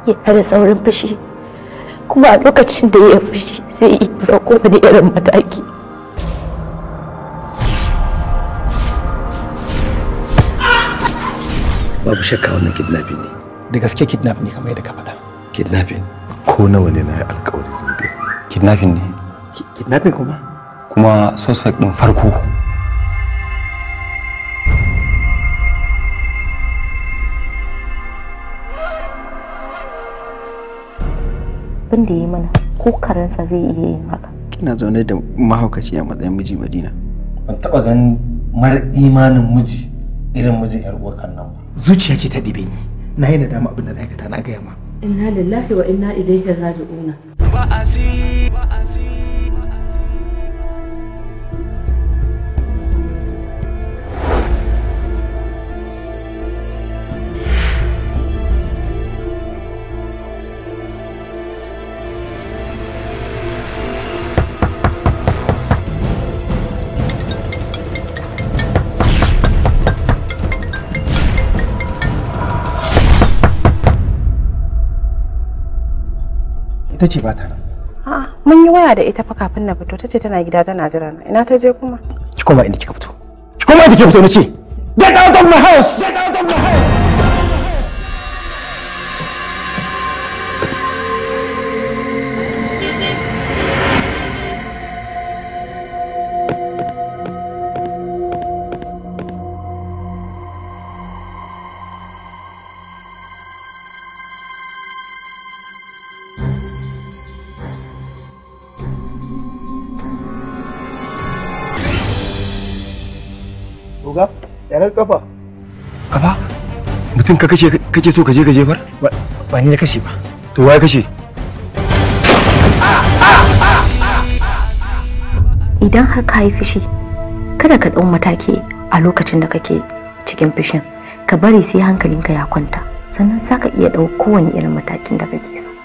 yana da saurin fushi kuma a lokacin da ya fushi sai ya ɗauko wani irin mataki babu shakka wannan kidnapping ne da gaske kidnap ne kamar yadda ka faɗa kidnapping ko nawa ne na yi alkawari zan biya kidnapping ne kidnapping kuma kuma suspect din farko abin da ya yi mana ko karensa zai iya yin haka kina zaune da mahaukaci a matsayin miji madina ban taba ganin mara imanin miji irin mijin yar uwar kan nan ba zuciya ce ta ɗibe ni na yi nadama abin da na aikata na gaya ma inna lillahi wa inna ilaihi raji'una ita ce ba ta nan A'a, mun yi waya da ita fa kafin na fito. Tace tana gida tana jira na. Ina ta je kuma? ki koma inda kika fito ki koma inda kika fito na ce get out of my house get out of my house Oga, yaran kafa. kafa mutum ka kashe kake so ka je ka jefar ba ni na kashe ba to waye kashe idan har ka yi fushi kada ka ɗau mataki a lokacin da kake cikin fushin ka bari sai hankalinka ya kwanta sannan za ka iya ɗau kowane irin matakin da kake so